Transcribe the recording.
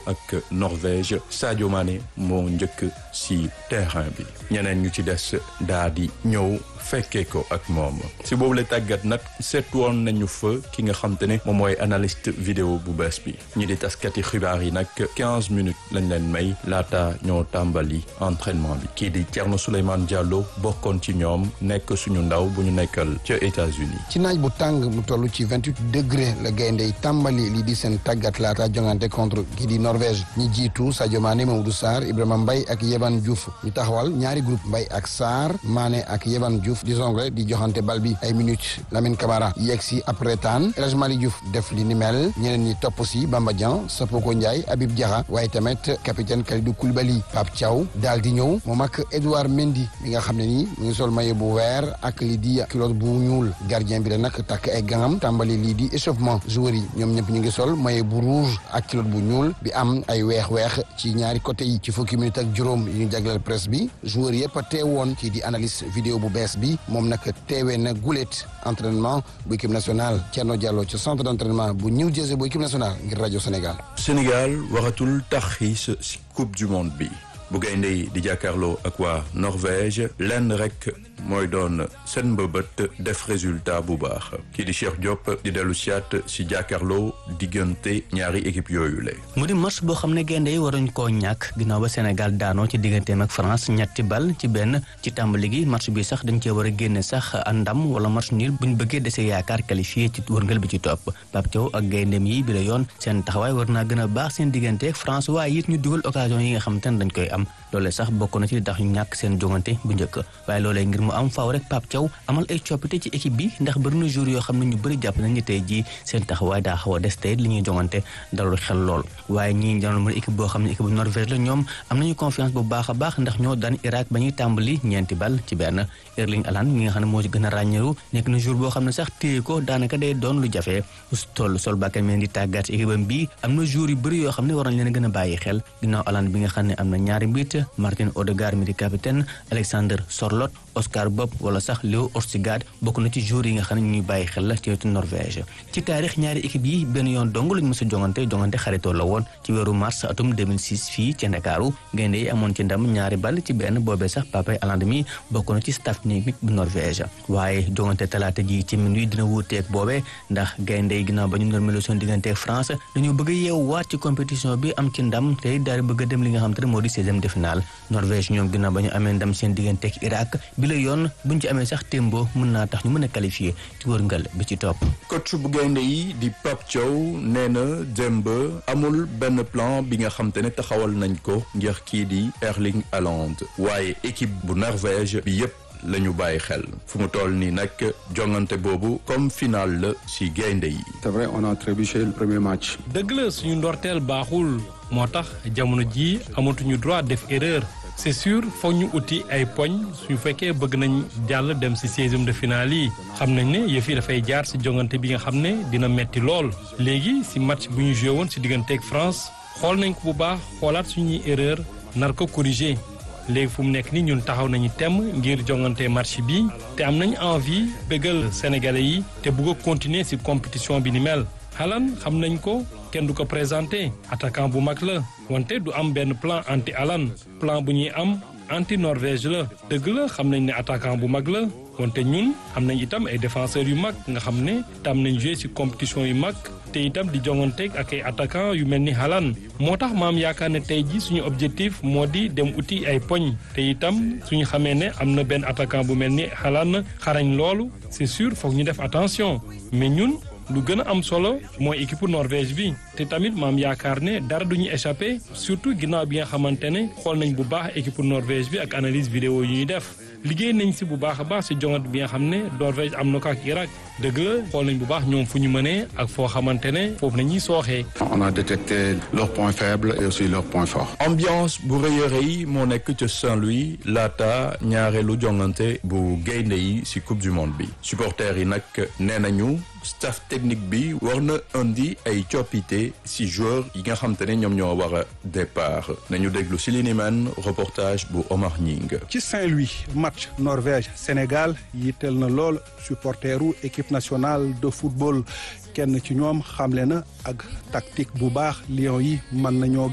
ak Norvège Sadio Mané moo njëkk si terrain bi ñeneen ñu ci des daa di ñëw fekkee ko ak moom si boobu la tàggat nag seet woon nañu fa ki nga xam te ne moom mooy analyste vidéo bu bees bi ñi di taskati xibaar yi nag 15 minutes lañ leen may laata ñoo tàmbali entraînement bi kii di Thierno Souleymane Diallo bokkoon ci ñoom nekk suñu ndaw bu ñu nekkal ca États-Unis ci naaj bu tàng mu toll ci 28 degré la gaynde yi tàmbali lii di seen tàggat laata jongante contre kii di Norvège ñi jiitu Sadio Mané Mamadou Sarr Ibrahima Mbaye ak Yehvan Diouf ñu taxawal ñaari groupe Mbaye ak Sarr Mané ak Yehvan Diouf di jongle di joxante bal bi ay minutes Lamine Camara yegg si après temps El Hadj Malick Diouf def li ni mel ñeneen ñi topp si Bamba Dieng Sapoko Ndiaye Habib Diarra waaye tamit capitaine Kalidou Koulibaly Pape Thiaw daal di ñëw moom ak Edouard Mendy mi nga xam ne nii mu ngi sol maillot bu vert ak lii di culotte bu ñuul gardien bi la nag takk ay gangam tàmbali lii di échauffement joueurs yi ñoom ñëpp ñu ngi sol maillot bu rouge ak culotte bu ñuul bi am ay weex-weex ci ñaari côté yi ci fukki minutes ak juróom yu ñu jagleel presse bi joueurs yëpp a teewoon ci di analyse vidéo bu bees bi moom nag teewee na gulet entraînement bu équipe nationale Thierno Diallo ci centre d' entraînement bu New Jersey bu équipe nationale ngir rajo Sénégal. Sénégal waratul taxis si coupe du monde bi bu gaynde yi di jàkkaarloo ak waa Norvège lenn rek mooy doon seen mbëbët def résultat bu baax kii di Cheikh Diop di dellu siyaat si jàkkaarloo diggante ñaari équipe yooyu la. mu di match boo xam ne gaynde yi waruñ koo ñàkk ginnaaw ba Sénégal daanoo ci digganteem ak France ñetti bal ci benn ci tàmbali gi match bi sax dañ cee war a génne sax ndam wala match nul buñ bëggee dese yaakaar qualifié ci wërngal bi ci topp Pape Thiaw ak gayndeem yi bi la yoon seen taxawaay war naa gën a baax seen diggante ak France waaye it ñu dugal occasion yi nga xam te ne dañ koy am loolee sax bokk na ci li tax ñu ñàkk seen jongante bu njëkk waaye loolee ngir mu am faaw rek Pape Thiaw amal ay coppite ci équipe bi ndax bëri na jour yoo xam ne ñu bëri jàpp nañ ni tey jii seen taxawaay daa xaw a des tey li ñuy jongante dalul xel lool waaye ñii janoon mën équipe boo xam ne équipe bu Norvège la ñoom am nañu confiance bu baax a baax ndax ñoo daan Irak ba ñuy tàmbali ñeenti bal ci benn Erling Haaland mi nga xam ne moo ci gën a ràññeeru nekk na jour boo xam ne sax téye ko daanaka day doon lu jafe toll sol bakkan meen di tàggat équipe am bi am na jour yu bëri yoo xam ne war nañ leen a gën a bàyyi xel ginnaaw Haaland bi nga xam ne am na ñaari mbit Martin Odegaard mi di capitaine Alexander Sorloth Oscar Bob wala sax Léo Orsigad bokk na ci joueurs yi nga xam ne ñuy bàyyi xel la ci wetu Norvège ci taarix ñaari équipe yi benn yoon dong lañ mës a jongante jongante xaritoo la woon ci weeru mars atum 2006 fii ci Ndakaaru gaynde yi amoon ci ndam ñaari bal ci benn boobee sax Papay Haaland mi bokk na ci staff technique bu Norvège waaye jongante talaata ji ci minuit dina wuuteeg boobee ndax gaynde yi ginnaaw ba ñu normalo seen diggante ak France dañoo bëgg a yeewwaat ci compétition bi am ci ndam te daal di bëgg a dem li nga xam te ne moo di seizième de finale Norvège ñoom ginnaaw ba ñu amee ndam seen diggante ak Irak bi la yoon buñ ci amee sax témbo mën naa tax ñu mën a qualifié ci wërngal bi ci topp coach bu gaynde yi di Pape Thiaw nee na démb amul benn plan bi nga xam te ne taxawal nañ ko ngir kii di Erling Haaland waaye équipe bu Norvège bi yépp la ñu bàyyi xel fu mu toll nii nag jongante boobu comme final la ci gaynde yi. c'est vrai on a trébuché le premier match. dëgg la suñu ndorteel baaxul moo tax jamono ji amatuñu droit def erreur c'est sûr foog ñu uti ay poñ suñu fekkee bëgg nañ jàll dem ci seizième de finale yi xam nañ ne yëf yi dafay jaar ci jongante bi nga xam ne dina metti lool léegi ci match bu ñu joué woon ci digganteeg France xool nañ ko bu baax xoolaat suñuy erreur nar ko corriger léegi fu mu nekk ni ñun taxaw nañu temm ngir jongante match bi te am nañ envie bégal sénégalais yi te bëgg a continuer ci compétition bi ni mel Haaland xam nañ ko kenn du ko présenté attaquant bu mag la wante du am benn plan anti Haaland plan bu ñuy am anti Norvège la dëgg la xam nañ ne attaquant bu mag la wante ñun am nañ itam ay défenseurs yu mag nga xam ne tam nañ joué ci compétition yu mag te itam di jonganteeg ak ay attaquant yu mel ni Haaland moo tax maam yaakaar ne tey ji suñu objectif moo di dem uti ay poñ te itam suñu xamee ne am na benn attaquant bu mel ni Haaland xarañ loolu c'est sûr foog ñu def attention mais ñun lu gën a am solo mooy équipe Norvège bi te tamit maam yaakaar ne dara du ñu échappé surtout ginnaaw bi nga xamante ne xool nañ bu baax équipe Norvège bi ak analyse vidéo yu ñuy def liggéey nañ si bu baax a baax si jongante bi nga xam ne Norvège am na ko ak Irak dëgg la xool nañ bu baax ñoom fu ñu mënee ak foo xamante ne foofu nañuy sooxee. on a détecté leurs points faibles et aussi leurs points forts. ambiance bu rëy a rëy moo nekk ca Saint-Louis laata ñaareelu jongante bu gaynde yi ci coupe du monde bi supporters yi nag nee nañu staff technique bi war na indi ay coppite ci joueurs yi nga xam te ne ñoom ñoo war a départ nañu déglu ci li ni men reportage bu Omar Nying. ci Saint-Louis match Norvège Sénégal yitteel na lool supporteru équipe nationale de football kenn ci ñoom xamle na ak tactique bu baax Lions yi mën nañoo